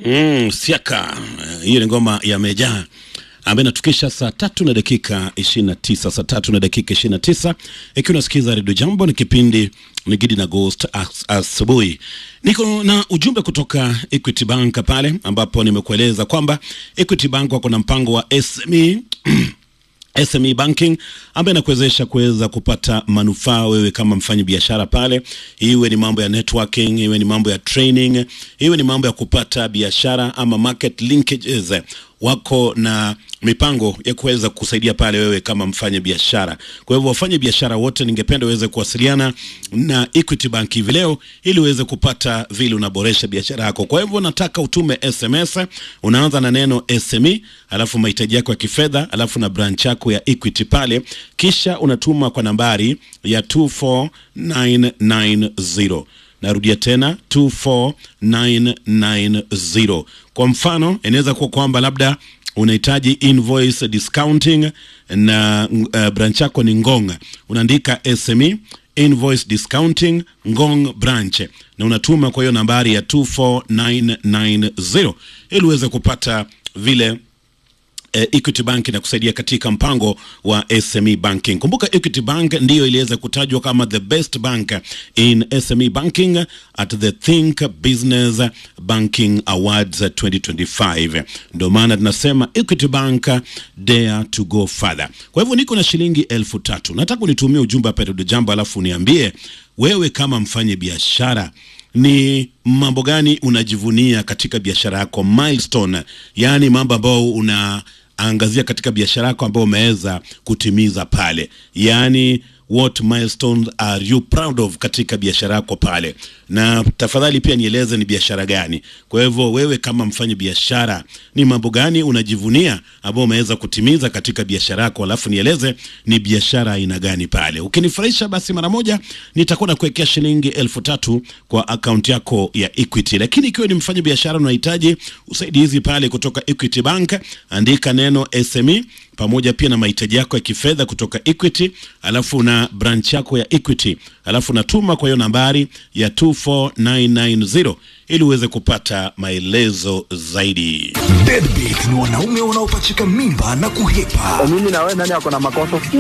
Mm, siaka hiyo ni ngoma ya Meja ambayo inatukisha saa tatu na dakika ishirini na tisa saa tatu na dakika ishirini na tisa ikiwa unasikiza redio Jambo, ni kipindi ni Gidi na Ghost as- asubuhi. Niko na ujumbe kutoka Equity Bank pale ambapo nimekueleza kwamba Equity Bank wako na mpango wa SME SME banking ambayo inakuwezesha kuweza kupata manufaa wewe kama mfanyi biashara pale, iwe ni mambo ya networking, iwe ni mambo ya training, iwe ni mambo ya kupata biashara ama market linkages. Wako na mipango ya kuweza kusaidia pale wewe kama mfanya biashara. Kwa hivyo wafanye biashara wote, ningependa uweze kuwasiliana na Equity Bank hivi leo ili uweze kupata vile unaboresha biashara yako. Kwa hivyo nataka utume SMS, unaanza na neno SME, alafu mahitaji yako ya kifedha, alafu na branch yako ya Equity pale, kisha unatuma kwa nambari ya 24990. Narudia tena 24990. Kwa mfano, inaweza kuwa kwamba labda unahitaji invoice discounting na uh, branch yako ni Ngong, unaandika SME invoice discounting Ngong branch na unatuma kwa hiyo nambari ya 24990 ili uweze kupata vile eh, Equity Bank inakusaidia katika mpango wa SME banking. Kumbuka Equity Bank ndiyo iliweza kutajwa kama the best bank in SME banking at the Think Business Banking Awards 2025. Ndio maana tunasema Equity Bank dare to go further. Kwa hivyo niko na shilingi elfu tatu. Nataka unitumie ujumbe hapa Redio Jambo, alafu uniambie wewe kama mfanye biashara ni mambo gani unajivunia katika biashara yako milestone, yaani mambo ambayo unaangazia katika biashara yako ambayo umeweza kutimiza pale, yaani what milestones are you proud of katika biashara yako pale, na tafadhali pia nieleze ni biashara gani. Kwa hivyo wewe kama mfanya biashara, ni mambo gani unajivunia ambayo umeweza kutimiza katika biashara yako, alafu nieleze ni biashara aina gani pale. Ukinifurahisha basi mara moja nitakuwa nakuwekea shilingi elfu tatu kwa akaunti yako ya Equity. Lakini ikiwa ni mfanya biashara unahitaji usaidizi pale kutoka Equity Bank, andika neno SME pamoja pia na mahitaji yako ya kifedha kutoka Equity, alafu na branch yako ya Equity, alafu natuma kwa hiyo nambari ya 24990 ili uweze kupata maelezo zaidi. Deadbeat ni wanaume wanaopachika mimba na kuhepa. mimi na wewe nani ako na makosa?